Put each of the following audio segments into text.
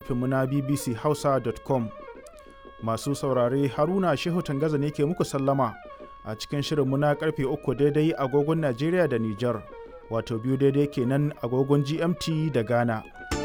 shafinmu na bbchausa.com. Masu saurare Haruna Shehu Tangaza ne ke muku sallama a cikin shirinmu na karfe uku daidai agogon Najeriya da Nijar, wato biyu daidai kenan agogon GMT da Ghana.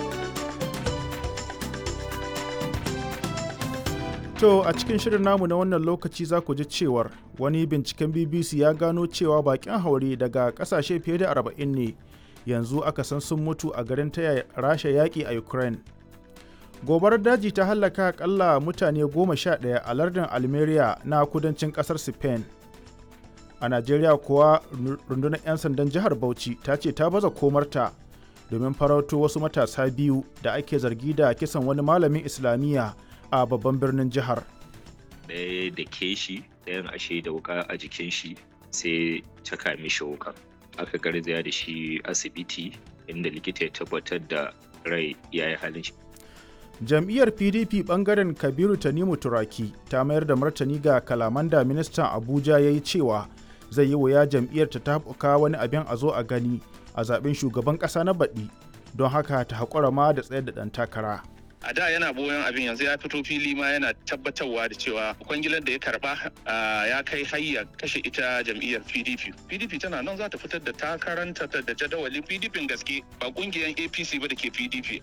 To a cikin shirin namu na wannan lokaci za ku ji cewar wani binciken BBC ya gano cewa bakin haure daga kasashe fiye da 40 ne yanzu aka san sun mutu a garin taya rasha yaƙi a Ukraine. Gobarar daji ta hallaka akalla mutane goma sha ɗaya a lardin Almeria na kudancin ƙasar Spain. A Najeriya kuwa rundunar 'yan sandan jihar Bauchi ta ce ta baza komarta domin farauto wasu matasa biyu da ake zargi da kisan wani malamin Islamiyya a babban birnin jihar. Ɗaya da ke shi ɗayan ashe da wuka a jikin shi sai caka mishi wuka. Aka garzaya da shi asibiti inda likita ya tabbatar da rai ya yi halin shi. Jam'iyyar PDP bangaren Kabiru Tanimu Turaki ta mayar da martani ga kalaman da ministan Abuja ya yi cewa zai yi wuya jam'iyyar ta tafuka wani abin a zo a gani a zaben shugaban ƙasa na baɗi don haka ta haƙura ma da tsayar da ɗan takara. a da yana boyon abin yanzu ya fito fili ma yana tabbatarwa da cewa kwangilar da ya karba ya kai hayya kashe ita jam'iyyar pdp pdp tana nan za ta fitar da takaranta da jadawalin pdp gaske ba kungiyar apc ba da ke pdp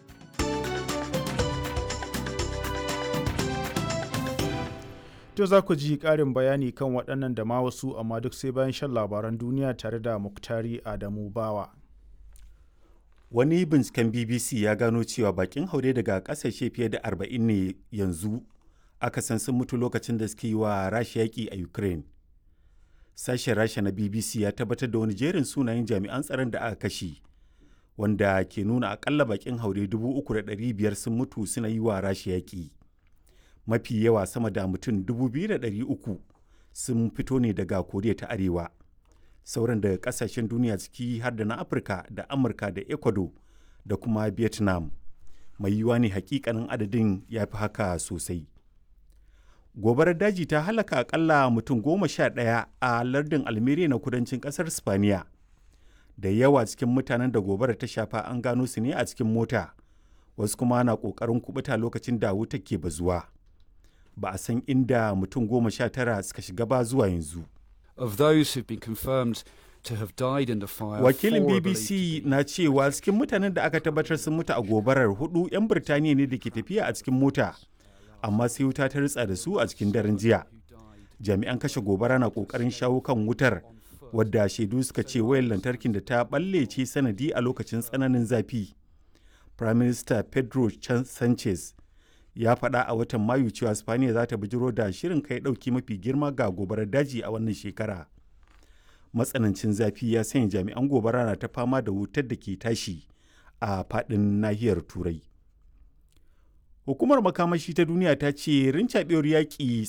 To za ku ji ƙarin bayani kan waɗannan da ma wasu amma duk sai bayan shan labaran duniya tare da Muktari Adamu Bawa. Wani binciken BBC ya gano cewa bakin haure daga ƙasashe fiye da 40 ne yanzu aka san sun mutu lokacin da suke yi wa Rasha yaƙi a Ukraine. Sashen Rasha na BBC ya tabbatar da wani jerin sunayen jami'an tsaron da aka kashe, wanda ke nuna akalla bakin haure 3,500 sun mutu suna yi wa Rasha yaƙi. Mafi yawa sama da mutum 2,300 sun fito ne daga Koriya ta Arewa. sauran daga kasashen duniya ciki har da na afirka da amurka da ecuador da kuma vietnam mai yiwuwa ne hakikanin adadin ya fi haka sosai gobarar daji ta halaka akalla mutum goma sha ɗaya a lardin almeria na kudancin ƙasar spaniya da yawa cikin mutanen da gobarar ta shafa an gano su ne a cikin mota wasu kuma na ƙoƙarin kubuta lokacin da wuta ke bazuwa ba a san inda mutum goma sha tara suka shiga ba zuwa yanzu of those who've been confirmed to have died in the fire. Wakilin BBC na cewa cikin mutanen da aka tabbatar sun mutu a gobarar hudu 'yan Birtaniya ne da ke tafiya a cikin mota, amma sai wuta ta ritsa da su a cikin daren jiya. Jami'an kashe gobara na kokarin shawo kan wutar, wadda shaidu suka ce wayar lantarkin da ta balle ce sanadi a lokacin tsananin zafi. Prime Minister Pedro Sanchez ya faɗa a watan mayu cewa spaniya za ta bijiro da shirin kai ɗauki mafi girma ga gobarar daji a wannan shekara matsanancin zafi ya sanya jami'an gobara na ta fama da wutar da ke tashi a faɗin nahiyar turai hukumar makamashi ta duniya ta ce rincaɓewar yaƙi